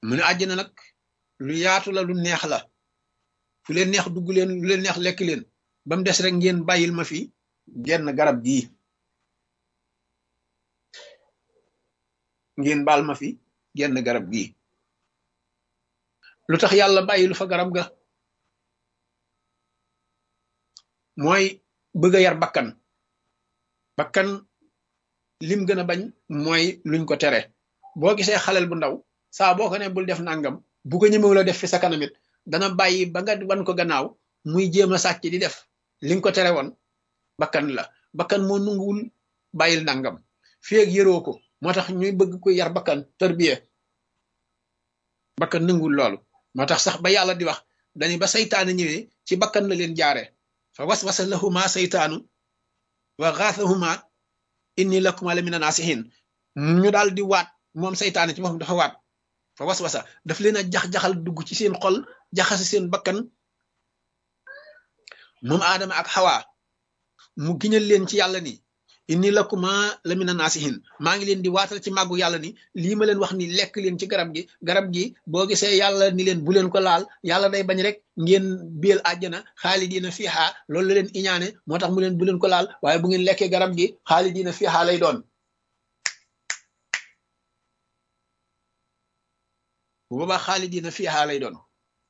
mu ne àjjana nag lu yaatu la lu neex la fu leen neex dugg leen lu leen neex lekk leen ba mu des rek ngeen bàyyil ma fi genn garab gii ngeen baal ma fi genn garab gii lu tax yàlla bàyyilu fa garab ga mooy bëgg a yar bakkan bakkan lim gën a bañ mooy luñ ko tere boo gisee xalel bu ndaw saa boo ko ne bul def nangam bu ko ñëmewu la def fi sa kanamit dana bàyyi ba nga wan ko gannaaw muy jéem a sàcc di def li nga ko tere woon bakkan la bakkan moo nunguwul bàyyil nangam fii ak yëroo ko moo tax ñuy bëgg ko yar bakkan tërbiye bakkan nanguwul loolu moo tax sax ba yàlla di wax dañu ba saytaane ñëwee ci bakkan la leen jaare fa waswasa lahuma saytaanu wa xaasahuma inni lakuma la mina naasihin ñu daal di waat moom saytaane ci moom dafa waat fa waswasa daf leen a jax-jaxal dugg ci seen xol jaxase seen bakkan moom aadama ak xawaa mu giñal leen ci yàlla ni inni lakuma la mina naasihin maa ngi leen di waatal ci màggu yàlla ni lii ma leen wax ni lekk leen ci garab gi garab gi boo gisee yàlla ni leen bu leen ko laal yàlla day bañ rek ngeen biel àjjana xaalidiina fiihaa loolu la leen iñaane moo tax mu leen bu leen ko laal waaye bu ngeen lekkee garab gi xaalidiina fiihaa lay doon bu boobaa xaalidiina fiihaa lay doon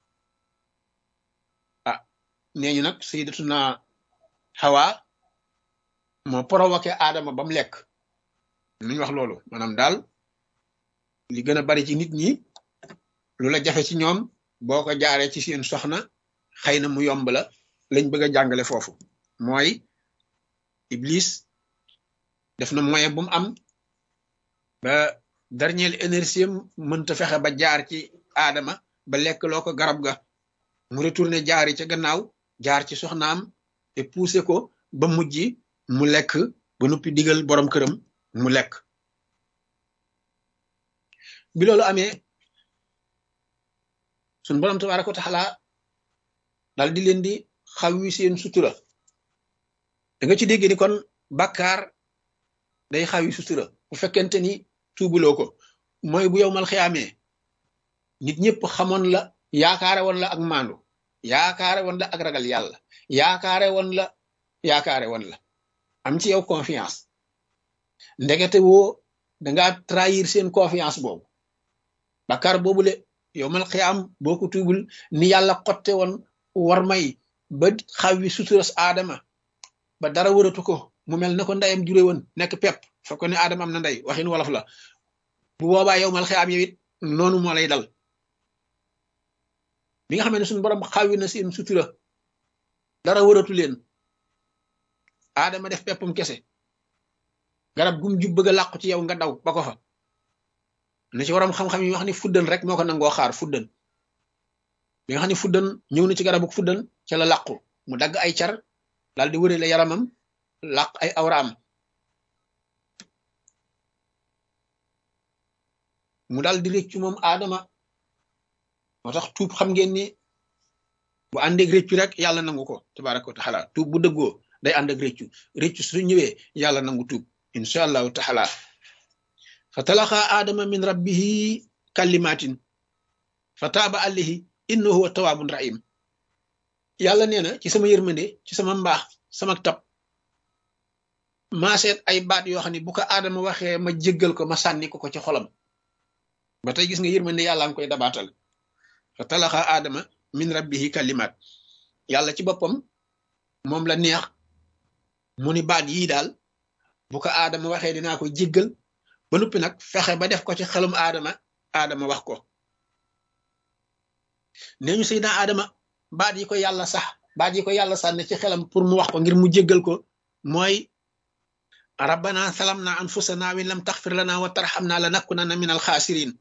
ah nee ñu nag sayyidatuna Hawa moo provoqué Adama ba mu lekk lu ñu wax loolu maanaam daal li gën a bari ci nit ñi lu la jafe ci ñoom boo ko jaaree ci seen soxna xëy na mu yomb la lañ bëgg a jàngale foofu mooy Iblis def na moyen bu mu am ba dernière énergie mënta fexe ba jaar ci Adama ba lekk loo ko garab ga mu retourné jaari ca gannaaw jaar ci soxnaam te poussé ko ba mujj mu lekk ba noppi digal borom këram mu lekk bi loolu amee suñ borom tabaaraka wa taala dal di leen di xaw wi seen sutura da nga ci dégg ni kon bàkkaar day xaw yi sutura bu fekkente ni tuubuloo ko mooy bu yow mal xiyaamee nit ñëpp xamoon la yaakaare woon la ak maandu yaakaare woon la ak ragal yàlla yaakaare woon la yaakaare woon la am ci yow confiance ndekete woo dangaa trahir seen confiance boobu bakkaar boobule yow mal xiyaam boo ko tuubul ni yàlla xotte woon war may ba xaw wi suturas aadama ba dara wëratu ko mu mel na ko ndeyam jure woon nekk pepp fa ko ne aadama am na ndey waxin wolof la bu boobaa yow mal xiyaam yow it noonu moo lay dal bi nga xam ne suñu borom xawi na seen sutura dara wëratu leen aadama def peppam kese garab gum jub bëgg a làqu ci yow nga daw ba ko fa na ci waram xam-xam yi wax ni fuddan rek moo ko nangoo xaar fuddan bi nga xam ne fuddan ñëw na ci garabu fuddan ca la làqu mu dagg ay car daal di wërale yaramam làq ay awraam mu daal di réccu moom aadama moo tax tuub xam ngeen ni bu àndeeg réccu rek yàlla nangu ko tabaraka wa taala tuub bu dëggoo day ànd ak réccu réccu su ñëwee yàlla nangu tuub incha allahu taala fa talaqa aadama min rabbihi kalimatin fa taaba alayhi innahu huwa tawaabun rahim yàlla nee na ci sama yërmande ci sama mbaax sama tab maa seet ay baat yoo xam ne bu ko aadama waxee ma jéggal ko ma sànni ko ko ci xolam ba tey gis nga yërmande yàlla nga koy dabaatal fa talaxa aadama min rabbihi kalimat yàlla ci boppam moom la neex mu ni baat yii daal bu ko aadama waxee dinaa ko jéggal ba noppi nag fexe ba def ko ci xelum aadama aadama wax ko nee ñu Seydina aadama baat yi ko yàlla sax baat yi ko yàlla sànne ci xelam pour mu wax ko ngir mu jéggal ko mooy rabbana salamna anfusana wa in lam taxfir lana wa tarxamna la nakunanna min alxaasirin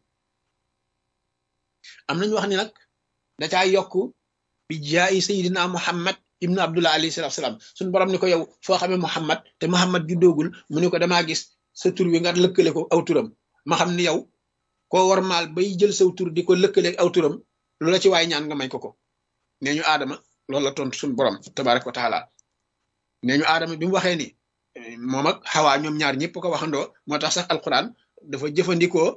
am nañu wax ni nag da caa yokk bi jaayi sayidina muhammad ibnu abdullah alayhi salatu salaam suñu borom ni ko yow foo xamee muhammad te muhammad juddoogul mu ni ko damaa gis sa tur wi nga lëkkale ko aw turam ma xam ni yow koo war maal bay jël saw tur di ko lëkkale aw turam lu la ci waay ñaan nga may ko ko nee ñu aadama loolu la tontu suñu borom tabaraka wa taala nee ñu aadama bi mu waxee ni moom ak xawaa ñoom ñaar ñëpp ko waxandoo moo tax sax alquran dafa jëfandikoo